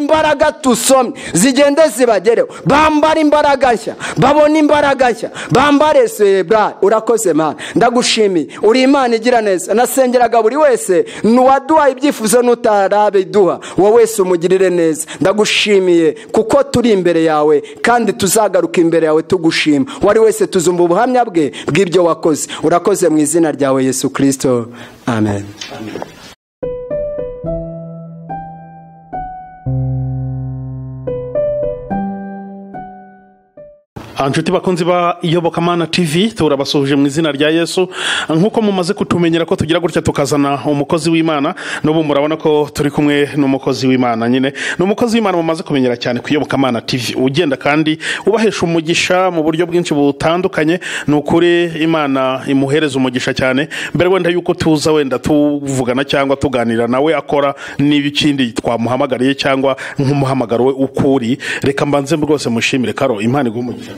imbaraga tusomye zigende zibagereho bambare imbaraga nshya babone imbaraga nshya bambare sebura urakoze mana ndagushimiye uri imana igira neza nasengeraga buri wese n'uwaduha ibyifuzo n'utarabiduha wowe wese umugirire neza ndagushimiye kuko turi imbere yawe kandi tuzagaruka imbere yawe tugushima uwari wese tuzumva ubuhamya bwe bw'ibyo wakoze urakoze mu izina ryawe yesu kirisito amen inshuti bakunzi ba iyobokamana tv turabasuhuje mu izina rya yesu nk'uko mumaze kutumenyera ko tugira gutya tukazana umukozi w'imana n'ubu murabona ko turi kumwe n'umukozi w'imana nyine ni umukozi w'imana mumaze kumenyera cyane ku iyobokamana tv ugenda kandi ubahesha umugisha mu buryo bwinshi butandukanye ni ukuri imana imuhereza umugisha cyane mbere wenda yuko tuza wenda tuvugana cyangwa tuganira nawe akora n'ibikindi twamuhamagariye cyangwa nk'umuhamagaro we ukuri reka mbanze rwose mushimire karo imana iguha umugisha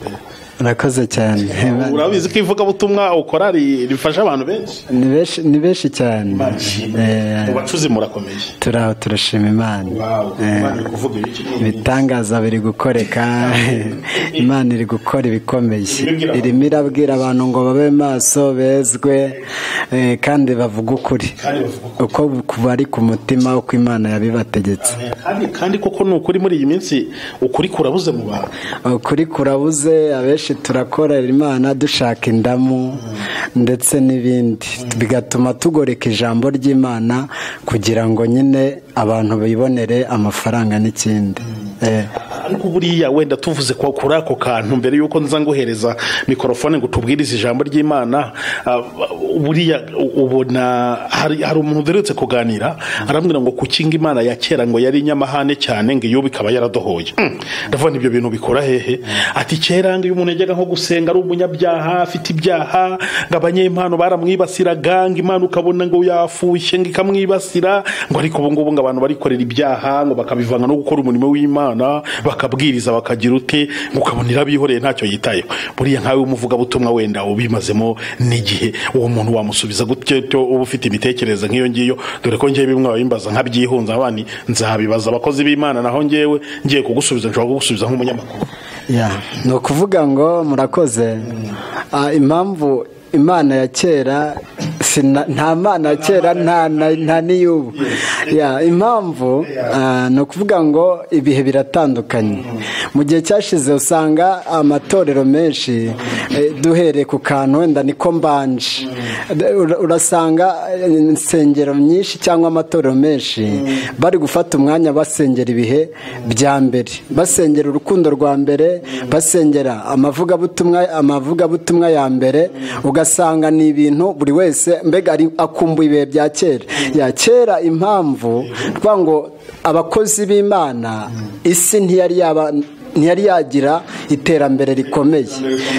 urakoze cyane urabizi ko ivugabutumwa ukora rifasha abantu benshi ni benshi cyane mu bacuzi murakomeye turaho turashima imana ibitangaza biri gukoreka imana iri gukora ibikomeye irimo irabwira abantu ngo babe maso bezwe kandi bavuga ukuri uko bari ku mutima uko imana yabibategetse kandi koko ni ukuri muri iyi minsi ukuri kurabuze mu bantu ukuri kurabuze abenshi turakorera imana dushaka indamu ndetse n'ibindi bigatuma tugoreka ijambo ry'imana kugira ngo nyine abantu bibonere amafaranga n'ikindi ariko buriya wenda tuvuze kuri ako kantu mbere y'uko nza nguhereza mikorofone ngo tubwirize ijambo ry'imana buriya ubona hari umuntu uherutse kuganira arambwira ngo kukinga imana ya kera ngo yari inyamahane cyane ngo iyo bikaba yaradohoye ndavuga ibyo bintu bikora hehe ati kera ngo iyo umuntu yajyaga nko gusenga ari umunyabyaha afite ibyaha ngo abanyempano baramwibasiraga ngo imana ukabona ngo yafushye ngo ikamwibasira ngo ariko ubu ngubu ngo abantu barikorera ibyaha ngo bakabivanga no gukora umurimo w'imana bakabwiriza bakagira ute ukabona irabihoreye ntacyo yitayeho buriya nkawe w'umuvugabutumwa wenda ubimazemo n'igihe uwo muntu wamusubiza gutyo uba ufite imitekerereze nk'iyo ngiyo dore ko ngewe bimwe babimbaza nkabyihunza abandi nzabibaza abakozi b'imana naho ngewe ngiye kugusubiza nshobora kugusubiza nk'umunyamakuru ni ukuvuga ngo murakoze impamvu imana ya kera nta mana ya kera nta n'iy'ubu impamvu ni ukuvuga ngo ibihe biratandukanye mu gihe cyashize usanga amatorero menshi duhereye ku kantu wenda niko mbanje urasanga insengero nyinshi cyangwa amatorero menshi bari gufata umwanya basengera ibihe bya mbere basengera urukundo rwa mbere basengera amavugabutumwa ya mbere ugasanga ni ibintu buri wese mbega akumbuye ibihe bya kera ya kera impamvu ngo abakozi b'imana isi ntiyari yaba ntiyari yagira iterambere rikomeye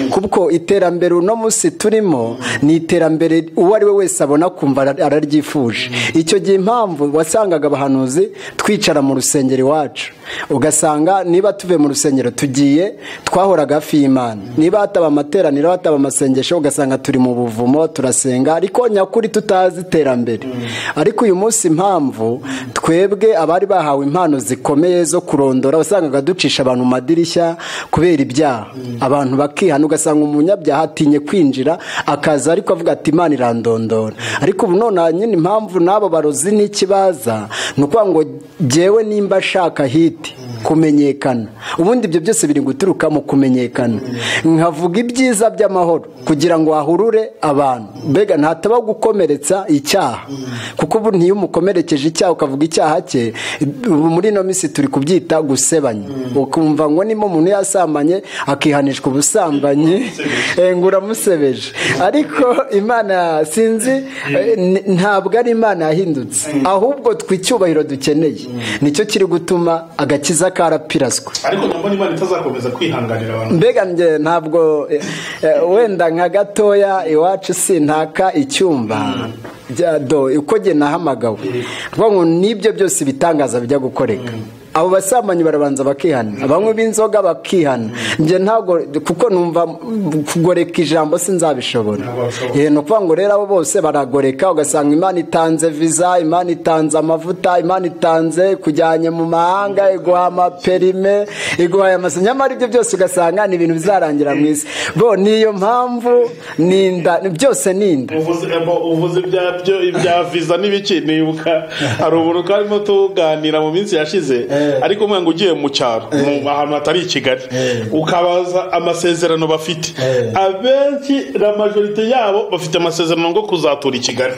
kuko iterambere uno munsi turimo ni iterambere uwo ari we wese abona kumva araryifuje icyo gihe impamvu wasangaga abahanuzi twicara mu rusengero iwacu ugasanga niba tuve mu rusengero tugiye twahoraga hafi y'imana niba hataba amateraniro hataba amasengesho ugasanga turi mu buvumo turasenga ariko nyakuri tutazi iterambere ariko uyu munsi impamvu twebwe abari bahawe impano zikomeye zo kurondora wasangaga ducisha abantu mu madirishya kubera ibyaha abantu bakihana ugasanga umunyabyaha atinye kwinjira akaza ariko avuga ati imana irandondora ariko ubu nonaha nyine impamvu n'abo barozi n'ikibaza ni ukuvuga ngo jyewe nimba ashaka hiti kumenyekana ubundi ibyo byose biri guturuka mu kumenyekana nkavuga ibyiza by'amahoro kugira ngo hahurure abantu mbega ntataba gukomeretsa icyaha kuko ubu ntiyo umukomerekeje icyaha ukavuga icyaha cye muri ino minsi turi kubyita gusebanya ukumva ngo nimo umuntu yasambanye akihanishwa ubusambanyi ngo uramusebeje ariko imana sinzi ntabwo ari imana yahindutse ahubwo tw'icyubahiro dukeneye nicyo kiri gutuma agakiza karapiraswa ariko ntabwo imana itazakomeza kwihanganira abantu mbega njye ntabwo wenda nka gatoya iwacu sintaka icyumba uko nahamagawe nahamagawe ngo n'ibyo byose ibitangaza bijya gukoreka abo basambanyi barabanza bakihana bamwe b'inzoga bakihana njye ntabwo kuko numva kugoreka ijambo sinzabishobora ni ukuvuga ngo rero abo bose baragoreka ugasanga imana itanze viza imana itanze amavuta imana itanze kujyanye mu mahanga iguha amaperime iguha aya mazu nyamara ibyo byose ugasanga ni ibintu bizarangira mu isi bo niyo mpamvu ni inda byose ni inda uvuze ibya viza n'ibiki nibuka hari ubuntu twarimo tuganira mu minsi yashize ariko umwana ugiye mu cyaro ahantu hatari i kigali ukabaza amasezerano bafite abenshi na majorite yabo bafite amasezerano ngo kuzatura i kigali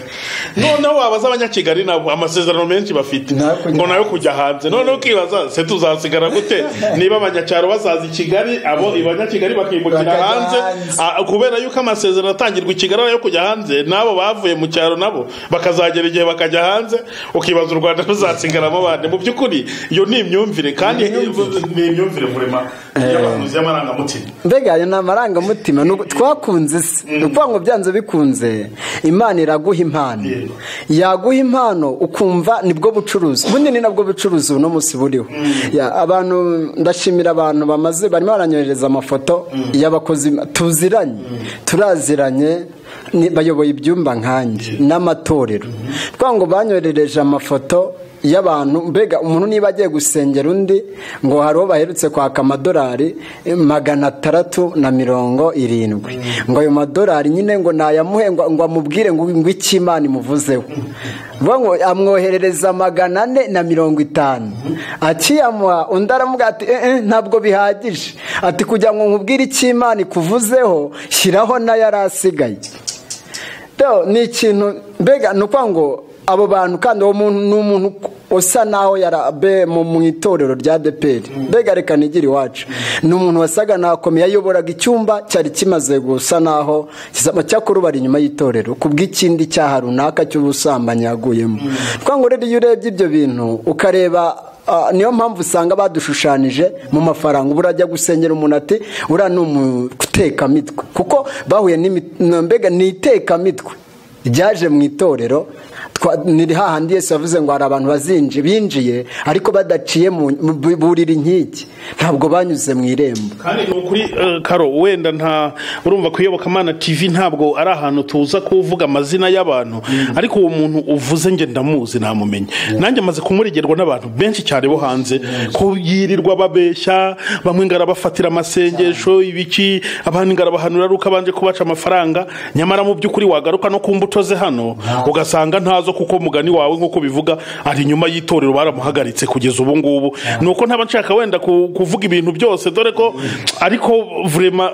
noneho wabaza abanyakigali nabo amasezerano menshi bafite ngo nayo kujya hanze noneho ukibaza se tuzasigara gute niba abanyacyaro bazaza i kigali abo abanyakigali bakimukira hanze kubera yuko amasezerano atangirwa i kigali yo kujya hanze n'abo bavuye mu cyaro nabo bakazagera igihe bakajya hanze ukibaza u rwanda ruzasigaramo bande mu by'ukuri iyo ni imyumvire kandi ni imyumvire muremare y'abavuzi y'amarangamutima mbega ayo ni amarangamutima twakunze se ni ukuvuga ngo byanze bikunze imana iraguha impano yaguha impano ukumva nibwo bucuruzi ubundi ni nabwo bucuruzi uno munsi buriho abantu ndashimira abantu bamaze barimo baranyohereza amafoto y'abakozi tuziranye turaziranye bayoboye ibyumba nkanjye n'amatorero twa ngo banyoherereje amafoto y'abantu mbega umuntu niba agiye gusengera undi ngo hari uwo baherutse kwaka amadolari magana atandatu na mirongo irindwi ngo ayo madolari nyine ngo nayamuhe ngo amubwire ngo iki imana imuvuzeho amwoherereza magana ane na mirongo itanu akiyamuha undi aramuga ati ntabwo bihagije ati kugira ngo nkubwire icyo imana ikuvuzeho shyiraho nayo yari asigaye ni ikintu mbega ni ukuvuga ngo abo bantu kandi uwo muntu ni umuntu usa naho yarabe mu itorero rya deperi mbega reka nigire iwacu ni umuntu wasaga nakomeye yayoboraga icyumba cyari kimaze gusa naho cyakora ubara inyuma y'itorero ku bw'ikindi cyaha runaka cy'ubusambanyi yaguyemo twangwa rero iyo urebye ibyo bintu ukareba niyo mpamvu usanga badushushanyije mu mafaranga ubu urajya gusengera umuntu ati uriya ni umutekamitwe kuko bahuye mbega ni itekamitwe ryaje mu itorero ni hahandi yose yavuze ngo hari abantu bazinji binjiye ariko badaciye mu buriri nk'iki ntabwo banyuze mu irembo kandi ni ukuri karo wenda nta urumva ku iyobokamana tv ntabwo ari ahantu tuza kuvuga amazina y'abantu ariko uwo muntu uvuze nge ndamuzi ntamumenye nanjye amaze kumuregerwa n'abantu benshi cyane bo hanze ko yirirwa babeshya bamwe ngo arabafatira amasengesho ibiki abandi ngo arabahanura ari uko abanje kubaca amafaranga nyamara mu by'ukuri wagaruka no ku mbuto ze hano ugasanga ntazo kuko mugani wawe nk'uko bivuga ari inyuma y'itorero baramuhagaritse kugeza ubu ngubu ni uko ntaba nshaka wenda kuvuga ibintu byose dore ko ariko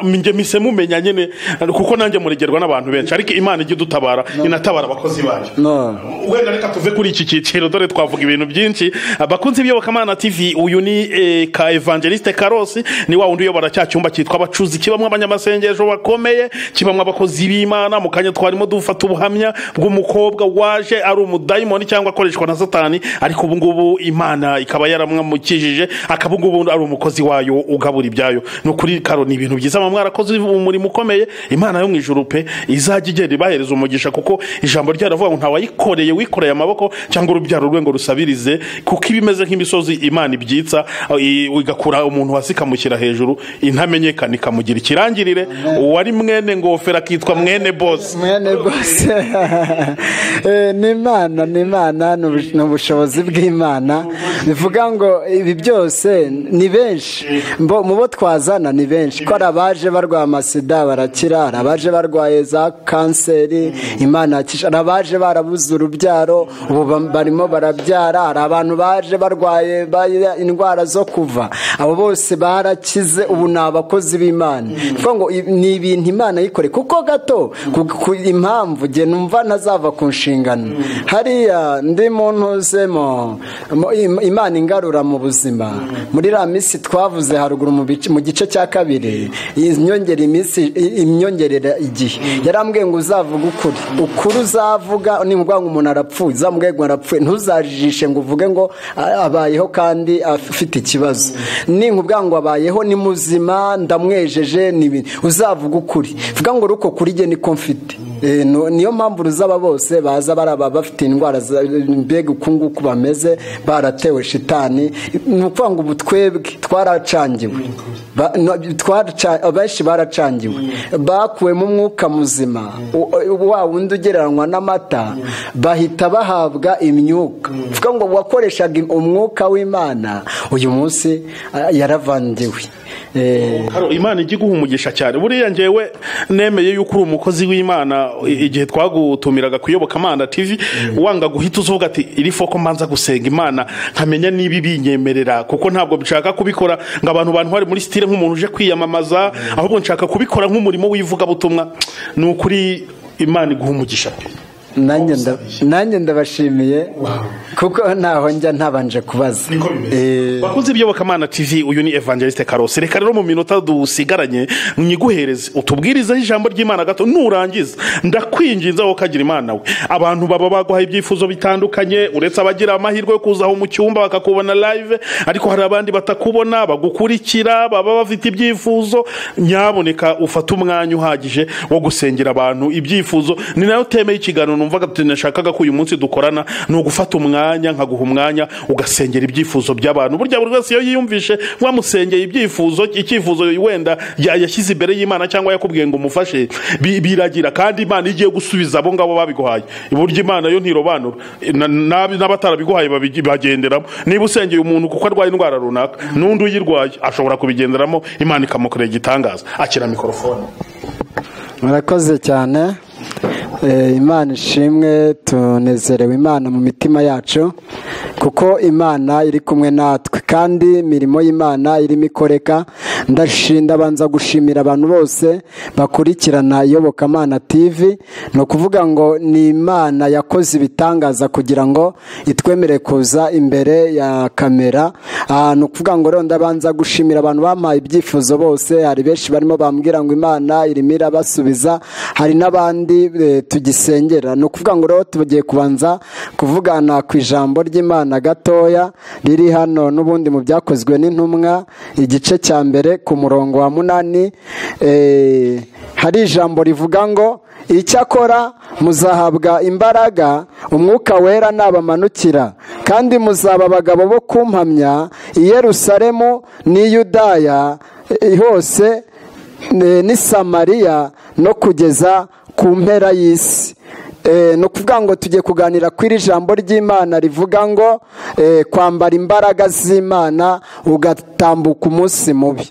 njye mise mumenya nyine kuko nanjye muregerwa n'abantu benshi ariko imana ijya idutabara inatabara abakozi bayo wenda reka tuve kuri iki cyiciro dore twavuga ibintu byinshi bakunze iyobokamana tv uyu ni ka evangeliste karosi ni wa wundi uyobora cya cyumba cyitwa abacuzi kibamo abanyamasengesho bakomeye kibamo abakozi b'imana mu kanya twarimo dufata ubuhamya bw'umukobwa waje ari umudayimoni cyangwa akoreshwa na satani ariko ubu ngubu imana ikaba yaramwamukijije akaba ubu ngubu ari umukozi wayo ugabura ibyayo ni ukuri karo ni ibintu byiza mwa mwarakoze umurimo ukomeye imana yo mu ijuru pe izajya igenda ibahereza umugisha kuko ijambo ryaravuga ngo ntawayikoreye wikoreye amaboko cyangwa urubyaro rwe ngo rusabirize kuko iba imeze nk'imisozi imana ibyitsa igakura umuntu hasi ikamushyira hejuru intamenyekana ikamugira ikirangirire uwari mwene ngofero akitwa mwene bose mwene bose ni imana ni imana ni ubushobozi bw'imana bivuga ngo ibi byose ni benshi mu bo twazana ni benshi ko hari abaje barwaye amasida barakira hari abaje barwaye za kanseri imana yakisha hari abaje barabuze urubyaro ubu barimo barabyara hari abantu baje barwaye indwara zo kuva abo bose barakize ubu ni abakozi b'imana ni ibintu imana yikoreye kuko gato impamvu njye numva ntazava ku nshingano hariya ndi muntu uzemo imana ingarura mu buzima muri iriya minsi twavuze haruguru mu gice cya kabiri imyongera iminsi imyongerera igihe yarambwiye ngo uzavuge ukuri ukuri uzavuga ni ukuvuga ngo umuntu arapfuye uzamubwiye ngo arapfuye ntuzajijishe ngo uvuge ngo abayeho kandi afite ikibazo ni ukuvuga ngo abayeho ni muzima ndamwejeje ni ibintu uzavuga ukuri vuga ngo uko kuri niko mfite Eh, no- niyo mpamvu uruzaba bose baza baraba bafite indwara za- mbega uku nguku bameze baratewe shitani ni ukuvuga ngo ubu twebwe twaracangiwe Ba- no- twaraca- abenshi baracangiwe bakuwemo umwuka muzima u- u- wa wundi ugereranywa n'amata bahita bahabwa imyuka uvuga ngo uwakoreshaga im- umwuka w'imana uyu munsi ah, yaravangiwe Eh, Haro, imana ijya iguha umugisha cyane buriya njyewe nemeye yuko uri umukozi w'imana i- igihe twagutumiraga kuyoboka imana tv wanga guhita uzuvuga ati iri foko mbanza gusenga imana nkamenya niba ibinyemerera kuko ntabwo nshaka kubikora ngo abantu bantu bari muri sitire nk'umuntu uje kwiyamamaza ahubwo nshaka kubikora nk'umurimo w'ivugabutumwa ni ukuri imana iguha umugisha pe nanjye nda- nanjye ndabashimiye kuko ntaho njya ntabanje kubaza Eh, bakunze iby'abakamana tv uyu ni evangeliste karose reka rero mu minota dusigaranye mwiguhereze utubwirizeho ijambo ry'imana gato nurangiza ndakwinginze wowe ukagira imana we abantu baba baguha ibyifuzo bitandukanye uretse abagira amahirwe yo kuza aho mu cyumba bakakubona live ariko hari abandi batakubona bagukurikira baba bafite ibyifuzo nyaboneka ufate umwanya uhagije wo gusengera abantu ibyifuzo ni nayo teme y'ikiganiro numvaga tunashakaga ko uyu munsi dukorana ni ugufata umwanya nkaguha umwanya ugasengera ibyifuzo by'abantu burya buri wese iyo yiyumvishe wamusengeye ibyifuzo icyifuzo wenda ya- yashyize imbere y'imana cyangwa yakubwiye ngo umufashe bi- biragira kandi imana iyo igiye gusubiza abo ngabo babiguhaye burya imana yo ntirobanura Na- na- n'abatarabiguhaye babigi- bagenderamo niba usengeye umuntu kuko arwaye indwara runaka n'undi uyirwaye ashobora kubigenderamo imana ikamukorera igitangaza akira mikorofone murakoze cyane Eh, imana ishimwe tunezerewe imana mu mitima yacu kuko imana iri kumwe natwe kandi imirimo y'imana irimo ikoreka ndashinda banza gushimira abantu bose bakurikirana iyobokamana tv ni ukuvuga ngo ni imana yakoze ibitangaza kugira ngo itwemere kuza imbere ya kamera Ah, ni ukuvuga ngo rero ndabanza gushimira abantu bampaye ibyifuzo bose hari benshi barimo bambwira ngo imana irimo irabasubiza hari n'abandi eh, tugisengera ni ukuvuga ngo rero tugiye kubanza kuvugana ku ijambo ry'imana gatoya riri hano n'ubundi mu byakozwe n'intumwa igice cya mbere ku murongo wa munani eh, hari ijambo rivuga ngo icyakora muzahabwa imbaraga umwuka wera nabamanukira kandi muzaba abagabo bo kumpamya i yerusalemu n'i yudaya eh, hose eh, n'i samariya no kugeza ku mpera y'isi Eh, ni ukuvuga ngo tugiye kuganira kuri iri jambo ry'imana rivuga ngo eh, kwambara imbaraga z'imana ugatambuka umunsi mubi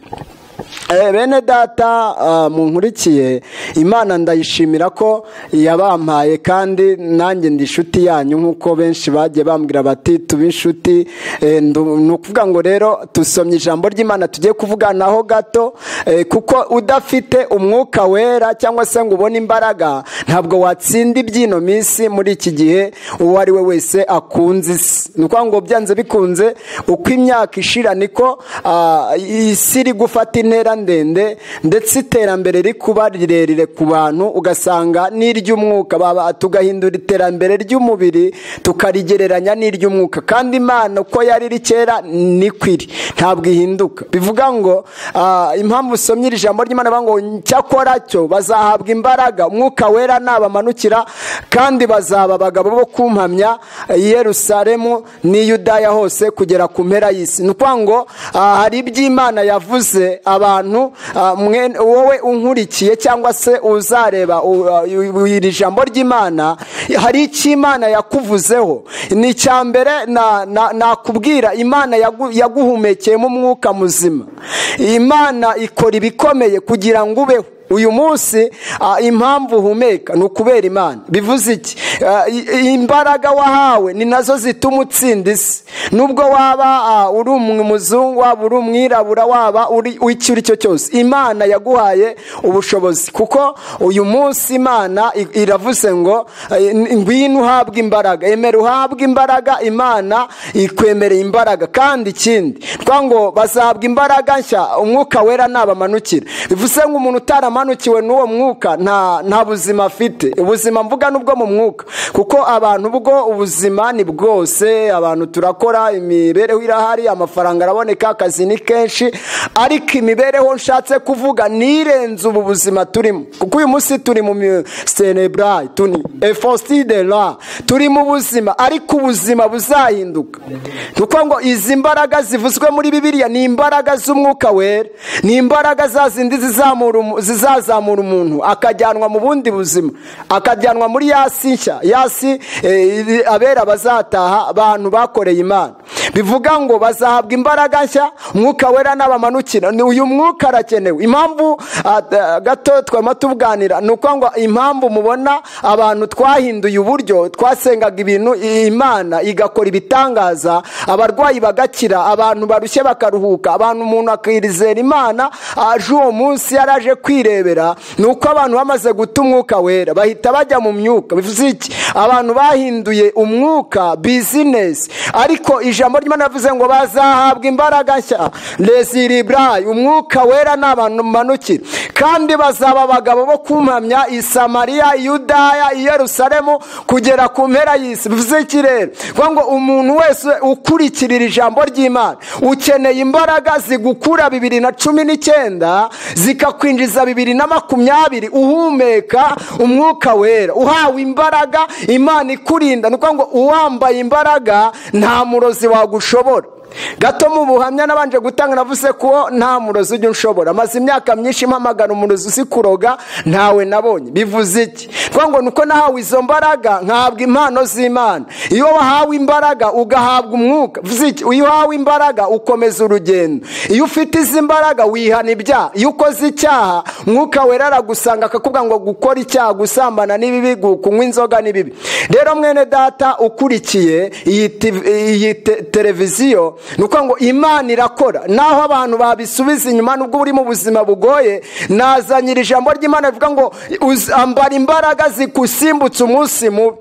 Eh, bene data ah, munkurikiye imana ndayishimira ko yabampaye kandi nanjye ndi inshuti yanyu nk'uko benshi bagiye bambwira bati tube inshuti Eh, ndu- ni ukuvuga ngo rero dusomye ijambo ry'imana tugiye kuvuganaho gato eh, kuko udafite umwuka wera cyangwa se ngo ubone imbaraga ntabwo watsinda iby'ino minsi muri iki gihe uwo ari we wese akunze isi ni ukuvuga ngo byanze bikunze uko imyaka ishira niko ah, isi iri gufata intera ndende ndetse iterambere rikuba rirerire ku bantu ugasanga n'iry'umwuka baba tugahindura iterambere ry'umubiri tukarigereranya n'iry'umwuka kandi imana uko yari iri kera niko iri ntabwo ihinduka bivuga ngo ah, impamvu usomye iri jambo ry'imana bavuga ngo cyakora cyo bazahabwa imbaraga umwuka wera nabamanukira kandi bazaba abagabo bo kumpamya i yerusalemu n'i yudaya hose kugera ku mpera y'isi ni ukuvuga ngo ah, hari iby'imana yavuze abantu ah, mwe- wowe unkurikiye cyangwa se uzareba u- u- iri jambo ry'imana hari icyo imana yakuvuzeho ni icya mbere na- na- nakubwira imana yagu- yaguhumekeyemo umwuka muzima imana ikora ibikomeye kugira ngo ubeho uyu munsi ah, impamvu uhumeka ni ukubera imana bivuze iki Ah, i- imbaraga wahawe ni nazo zituma utsinda isi nubwo waba ah, uri umuzungu waba uri umwirabura waba uri icyo uri cyo cyose imana yaguhaye ubushobozi kuko uyu munsi imana i- iravuze ngo eh, ngwino uhabwe imbaraga emera uhabwe imbaraga imana ikwemereye imbaraga kandi ikindi ni ukuvuga ngo bazahabwa imbaraga nshya umwuka wera nabamanukira bivuze ngo umuntu utarama amanukiwe n'uwo mwuka nta nta buzima afite ubuzima mvuga n'ubwo mu mwuka kuko abantu bwo ubuzima ni bwose abantu turakora imibereho irahari amafaranga araboneka akazi ni kenshi ariko imibereho nshatse kuvuga nirenze ubu buzima turimo kuko uyu munsi turi mu sereburayi tuni efoside ra turi mu buzima ariko ubuzima buzahinduka kuko ngo izi mbaraga zivuzwe muri bibiriya ni imbaraga z'umwuka wera ni imbaraga za zindi zizamura umu- zizazamura umuntu akajyanwa mu bundi buzima akajyanwa muri yasi nshya yasi eh, iri- abera bazataha abantu bakoreye imana bivuga ngo bazahabwa imbaraga nshya umwuka wera n'abamanukira Ni uyu mwuka arakenewe impamvu ah, ah, gato twama tuganira ni uko ngo impamvu mubona abantu twahinduye uburyo twasengaga ibintu i- imana igakora ibitangaza abarwayi bagakira abantu barushye bakaruhuka abantu umuntu akirizera imana aje uwo munsi yari aje kwirebera ni uko abantu bamaze guta umwuka wera bahita bajya mu myuka bivuze iki abantu bahinduye umwuka bizinesi ariko ijambo ry'imana yavuze ngo bazahabwa imbaraga nshya reziriburayi umwuka wera ni abantu manukira kandi bazaba abagabo bo kumpamya i samariya i yudaya i yerusalemu kugera ku mpera y'isi bivuze iki rero Kuvuga ngo umuntu wese ukurikirira ijambo ry'imana ukeneye imbaraga zigukura bibiri na cumi n'icyenda zikakwinjiza bibiri na makumyabiri uhumeka umwuka wera uhawe imbaraga imana ikurinda ni ukuvuga ngo uwambaye imbaraga nta murozi wagushobora gato mu buhamya nabanje gutanga navuze ko nta murozi ujya unshobora maze imyaka myinshi mpamagara umurozi uzi kuroga ntawe nabonye bivuze iki kuko ngo nuko nahawe izo mbaraga nkahabwa impano z'imana iyo wahawe imbaraga ugahabwa umwuka bivuze iki iyo uhawe imbaraga ukomeza urugendo iyo ufite izi mbaraga wihana ibyaha iyo ukoze icyaha mwuka wera aragusanga akakubwira ngo gukora icyaha gusambana ni bibi gu- kunywa inzoga ni bibi rero mwene data ukurikiye iyi TV iyi te- televiziyo ni ukuvuga ngo imana irakora naho abantu babisubiza inyuma nubwo uri mu buzima bugoye nazanyira ijambo ry'imana rivuga ngo "Uz- ambara imbaraga zikusimbutse umunsi mubi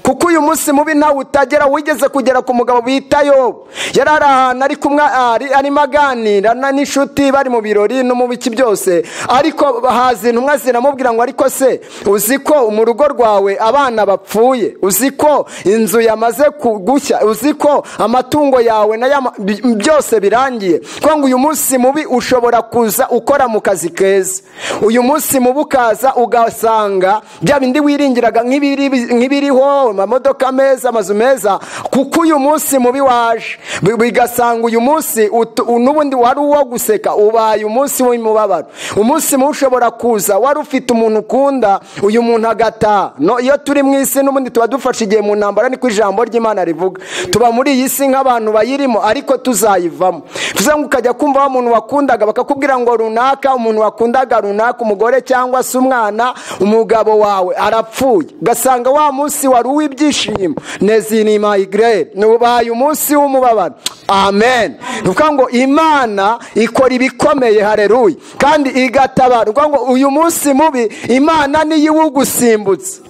kuko uyu munsi mubi ntawe utagera wigeze kugera ku mugabo bita yobu yari ari ahantu ari kumwe ari- arimo aganira na- n'inshuti bari mu birori no mu biki byose ariko haza intumwa ziramubwira ngo ariko se uzi ko mu rugo rwawe abana bapfuye uzi ko inzu yamaze ku- gushya uzi ko amatungo yawe nayo ama- bi- byose birangiye kuko ngo uyu munsi mubi ushobora kuza ukora mu kazi keza uyu munsi mubi ukaza ugasanga bya bindi wiringiraga nk'ibiri nk'ibiriho amamodoka meza amazu meza kuko uyu munsi mubi waje Bi- bigasanga uyu munsi utu- u- n'ubundi wari uwo guseka ubaye umunsi w'imibabaro umunsi mubi ushobora kuza wari ufite umuntu ukunda uyu muntu agataha no iyo turi mu isi n'ubundi tuba dufashe igihe mu ntambara niko ijambo ry'imana rivuga tuba muri iyi si nk'abantu bayirimo ariko tuzayivamo tuze ngo ukajya kumva wa muntu wakundaga bakakubwira ngo runaka umuntu wakundaga runaka umugore cyangwa se umwana umugabo wawe arapfuye ugasanga wa munsi wari uw'ibyishimo nezinima igre nubaye umunsi w'umubabaro amen ni ukuvuga ngo imana ikora ibikomeye hareruye kandi igatabara ni ukuvuga ngo uyu munsi mubi imana niyo iwugusimbutse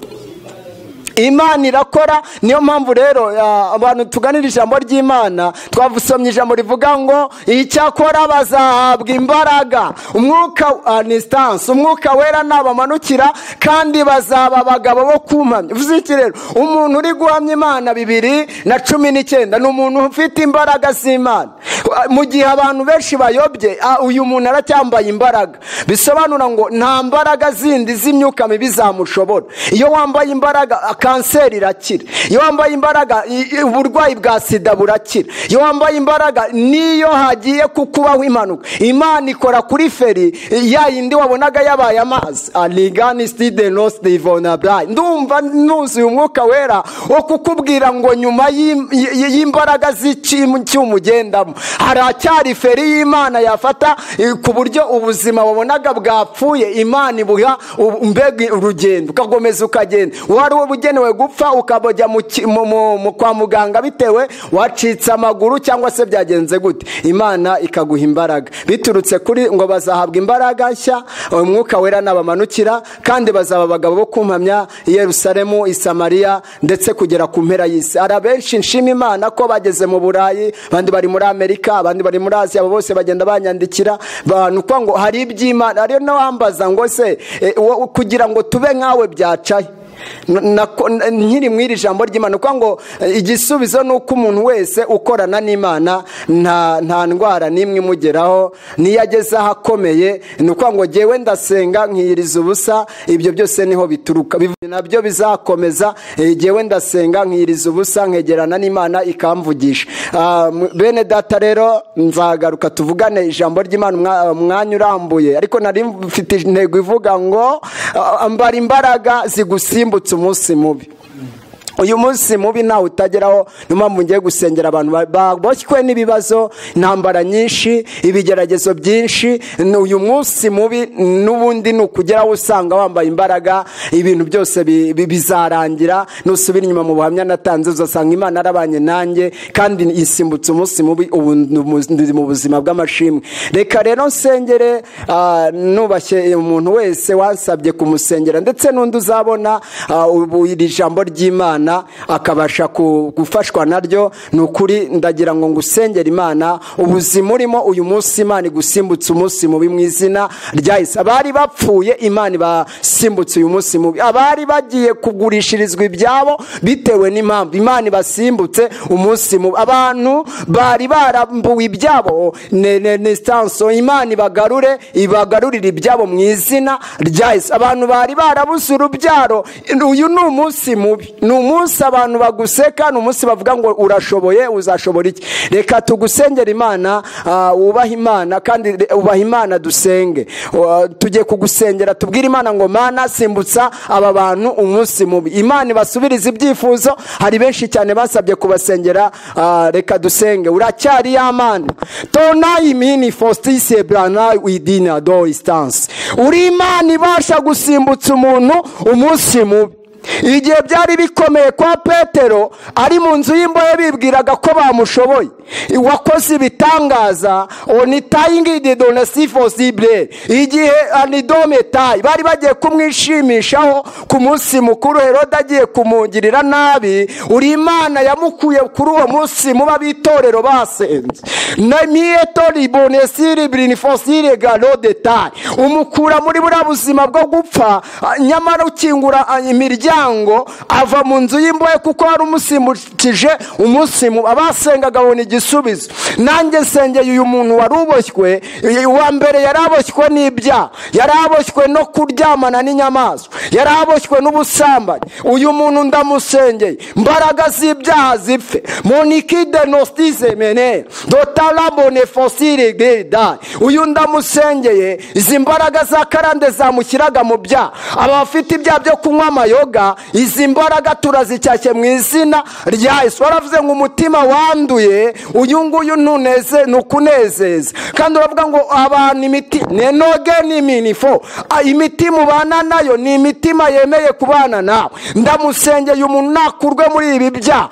imana irakora niyo mpamvu rero ah, abantu tuganira ijambo ry'imana twavusomye ijambo rivuga ngo icyakora bazahabwa imbaraga umwuka ah, ni sitansi umwuka wera nabamanukira kandi bazaba abagabo bo kumpamya uvuze iki rero umuntu uri guhamya imana bibiri na cumi n'icyenda ni umuntu ufite imbaraga z'imana Ah, mu gihe abantu benshi bayobye ah, uyu muntu aracyambaye imbaraga bisobanura ngo nta mbaraga zindi z'imyuka mibi zamushobora iyo wambaye imbaraga ah, kanseri irakira iyo wambaye imbaraga i- i- uburwayi bwa sida burakira iyo wambaye imbaraga n'iyo hagiye kukubaho impanuka imana ikora kuri feri eh, ya yindi wabonaga yabaye amazi aligani stide nos divonabrai ndumva nuzuye umwuka wera wo kukubwira ngo nyuma y'im- y- y'imbaraga z'icyuma ugendamo haracyari feri y'imana yafata eh, ku buryo ubuzima wabonaga bwapfuye imana ibuha ubu- mbega urugendo ukakomeza ukagenda uwo ari we bugenera ukenewe gupfa ukabajya mu ki- mu- mu- mu- kwa muganga bitewe wacitse amaguru cyangwa se byagenze gute imana ikaguha imbaraga biturutse kuri ngo bazahabwa imbaraga nshya umwuka wera nabamanukira kandi bazaba abagabo bo kumpamya i yerusalemu i samariya ndetse kugera ku mpera y'isi hari abenshi nshima imana ko bageze mu burayi abandi bari muri amerika abandi bari muri asiya abo bose bagenda banyandikira bantu kuko ngo hari iby'imana hariyo n'uwambaza ngo se eh, wo- kugira ngo tube nkawe byacaye N- nako- n- nkiri mu iri jambo ry'imana kuko ngo eh, igisubizo ni uko umuntu wese ukorana n'imana nta nta ndwara n'imwe imugeraho niyo ageze ahakomeye ni ukuvuga ngo ngewe ndasenga nkiyiriza ubusa ibyo byose niho bituruka Bivuze nabyo bizakomeza eh, ngewe ndasenga nkiyiriza ubusa nkegerana n'imana ikamvugisha Ah, m- bene data rero nzagaruka tuvugane ijambo ry'imana umwa- umwanya urambuye ariko nari mfite intego ivuga ngo ah, mbara imbaraga zigusimbutse umunsi mubi uyu munsi mubi ntawe utageraho niyo mpamvu ngiye gusengera abantu ba- baboshywe n'ibibazo intambara nyinshi ibigeragezo byinshi Ni uyu munsi mubi n'ubundi ni ukugeraho usanga wambaye imbaraga ibintu byose bi- bi- bizarangira nusubira inyuma mu buhamya natanze uzasanga imana arabanye nanjye kandi isimbutse umunsi mubi ubu ndi mu buzima bw'amashimwe reka rero nsengere ah, nubashye umuntu wese wansabye kumusengera ndetse n'undi uzabona ah, ubu iri jambo ry'imana akabasha ku- gufashwa naryo ni ukuri ndagira ngo ngusengere imana ubuzima urimo uyu munsi imana igusimbutse umunsi mubi mu izina rya yesu abari bapfuye imana ibasimbutse uyu munsi mubi abari bagiye kugurishirizwa ibyabo bitewe n'impamvu imana ibasimbutse umunsi mubi abantu bari barambuwe ibyabo ne- ne- ne stanso imana ibagarure ibagarurire ibyabo mu izina rya yesu abantu bari barabuze urubyaro uyu ni umunsi mubi ni umunsi abantu baguseka ni umunsi bavuga ngo urashoboye uzashobora iki reka tugusengera imana ah, wubahe imana kandi re- ubahe imana dusenge Ah, tujye kugusengera tubwire imana ngo mana simbutsa aba bantu umunsi mubi imana ibasubiriza ibyifuzo hari benshi cyane basabye kubasengera ah, reka dusenge uracyari ya mana tona imini fositise burana widina do isitansi uri imana ibasha gusimbutsa umuntu umunsi mubi igihe byari bikomeye kwa petero ari mu nzu y'imbohe bibwiraga ko bamushoboye wakoze ibitangaza onitayingidi donesifosibure igihe anidometayi bari bagiye kumwishimishaho ku munsi mukuru herode agiye kumungirira nabi uri imana yamukuye kuri uwo munsi muba b'itorero basenze na miyetori bonesiri birinifosire garodetayi umukura muri buriya buzima bwo gupfa ah, nyamara ukingura ah, imiryango ava mu nzu y'imbohe kuko wari umusimbukije umunsi mu abasengaga babona igisubizo nanjye nsengeye uyu muntu wari uboshywe i- uwa mbere yari aboshywe n'ibyaha yari aboshywe no kuryamana n'inyamaswa yari aboshywe n'ubusambanyi uyu muntu ndamusengeye mbaraga z'ibyaha zipfe monikide nostise mene dotarabone fosire geda uyu ndamusengeye izi mbaraga za karande zamushyiraga mu byaha aba bafite ibyaha byo kunywa amayoga izi mbaraga turazicyashye mu izina rya yesu waravuze ngo umutima wanduye uyu nguyu ntuneze ni ukunezeza kandi uravuga ngo abantu imiti nenoge ni minifo Ah, imitima ubana nayo ni imitima yemeye kubana nawe ndamusengeye umuntu nakurwe muri ibi byaha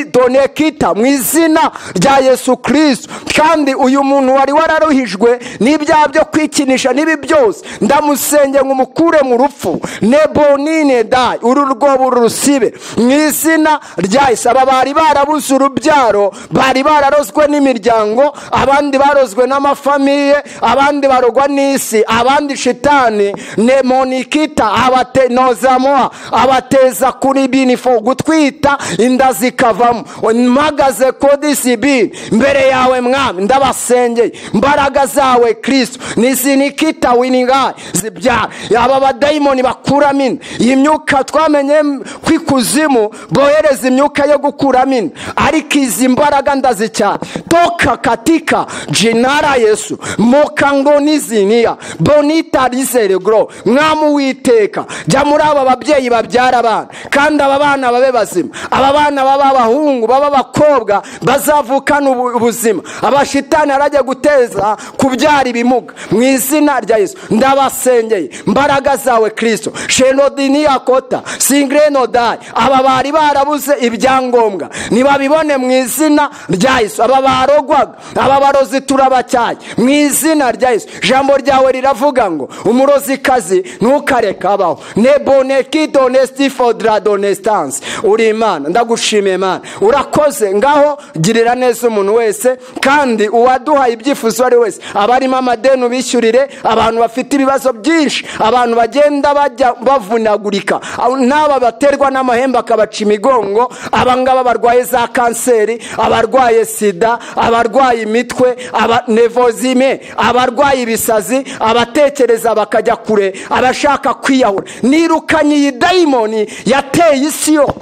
mwidonekita mu izina rya yesu kristo kandi uyu muntu wari wararuhijwe n'ibyaha byo kwikinisha n'ibi byose ndamusengeye ngo umukure mu rupfu nebonine dayi uru rwobo rusibe mu izina rya yesu aba bari barabuze urubyaro bari bararozwe n'imiryango abandi barozwe n'amafamiye abandi barogwa n'isi abandi shitani nemonikita abatenozamoa abateza kuri binifo gutwita inda zikavamo mpagaze kodisibi mbere yawe mwami ndabasengeye mbaraga zawe kristo nizinikita winigayi zibyara aba badayimoni bakuramo inda iyi myuka twamenye m- ko ikuzimu bohereza imyuka yo gukuramo inda ariko izi mbaraga ndazicyana toka katika jinara yesu mukango niziniya bonita rizeregro mwami uwiteka jya muri aba babyeyi babyara abana kandi aba bana babe bazima aba bana baba abahungu baba abakobwa bazavukana ubu- ubuzima abashitani arajya guteza kubyara ibimuga mu izina rya yesu ndabasengeye mbaraga zawe kristo shenodiniyakota singire nodari aba bari barabuze ibyangombwa ntibabibone mu izina rya yesu aba barogwaga aba barozi turabacyaye mu izina rya yesu ijambo ryawe riravuga ngo umurozikazi ntukareke abaho ne boneki donesiti fodura donesitansi uri imana ndagushimiye imana urakoze ngaho girira neza umuntu wese kandi uwaduhaye ibyifuzo uwo ari wese abarimo amadeni ubishyurire abantu bafite ibibazo byinshi abantu bagenda bajya bavunagurika n'aba baterwa n'amahembe akabaca imigongo abangaba barwaye za kanseri abarwaye sida abarwaye imitwe nevozime abarwaye ibisazi abatekereza bakajya kure abashaka kwiyahura nirukanye iyi dayimoni yateye isi yose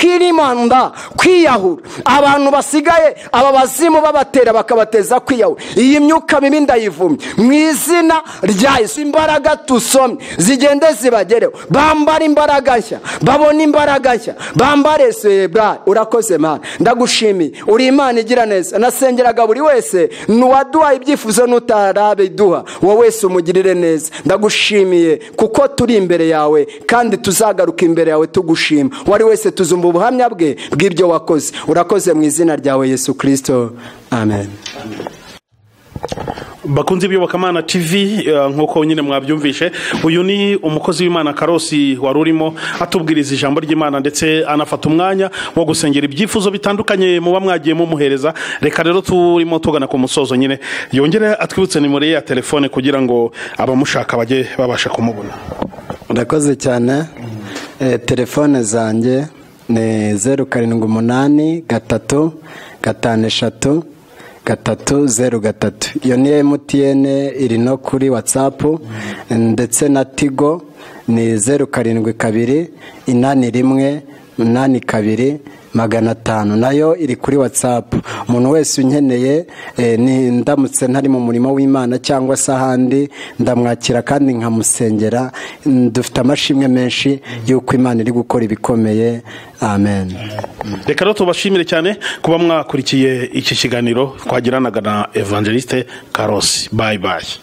mokirimanda kwiyahura abantu basigaye aba bazimu babatera bakabateza kwiyahura iyi myuka mibi ndayivumye mu izina rya yesu imbaraga tusomye zigende zibagereho bambare imbaraga nshya babone imbaraga nshya bambare sebari urakoze mana ndagushimiye uri imana igira neza nasengeraga buri wese n'uwaduha ibyifuzo n'utarabiduha wowe wese umugirire neza ndagushimiye kuko turi imbere yawe kandi tuzagaruka imbere yawe tugushima uwari wese tuzumva ubuhamya bwe bw'ibyo wakoze urakoze mu izina ryawe yesu kirisito amen bakunze ibiyobokamana tv eh, nk'uko nyine mwabyumvishe uyu ni umukozi w'imana karosi wari urimo atubwiriza ijambo ry'imana ndetse anafata umwanya wo gusengera ibyifuzo bitandukanye muba mwagiye mumuhereza reka rero turimo tugana ku musozo nyine yongere atwibutse nimero ye ya telefone kugira ngo abamushaka bajye babasha kumubona urakoze cyane Eh, telefone zanjye ni zeru karindwi umunani gatatu gatanu eshatu gatatu zeru gatatu iyo ni mtn iri no kuri watsapu ndetse na tigo ni zeru karindwi kabiri inani rimwe umunani kabiri magana atanu nayo iri kuri watsapu umuntu wese unkeneye eh, ni ndamutse ntari mu murimo w'imana cyangwa se ahandi ndamwakira kandi nkamusengera Mm, dufite amashimwe menshi y'uko imana iri gukora ibikomeye amen reka rero tubashimire cyane kuba mwakurikiye iki kiganiro twagiranaga na evangeliste karosi bayi bayi